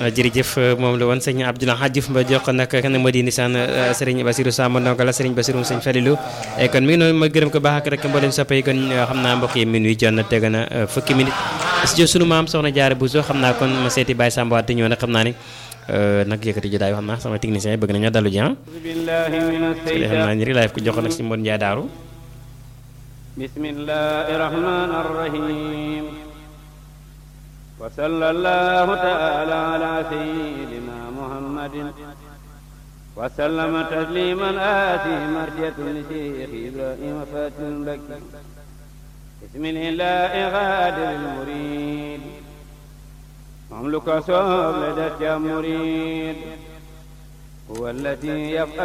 jërëjëf moom la woon sëñ Abdoulaye Hadjif Mba jox ko nag kan moo di nisaan sëriñ Basirou Samb ndongo la sëriñ Basirou sëñ Falilou kon mi ngi noonu ma gërëm ko baax ak rek mboolem soppe yi kon xam naa mbokk yi minuit jot na teg na fukki minute studio sunu maam soxna Jaara Bousso xam naa kon ma seeti Baye Samba waat ñëw nag xam naa ni nag yëkkati jotaay xam naa sama technicien yi bëgg nañu dalu ji ah xam naa ni rek laay ko jox nag si Mbon Ndiaye Daaru bismillahi rahmani rahim wa sallallahu taala ala sayyidina muhammadin wa sallama tasliman ati marjatun li cheikh ibrahima fatil mbakki bismillahi ghadiril murid moom lu ko soob la def ca murid huwa allati yaf'al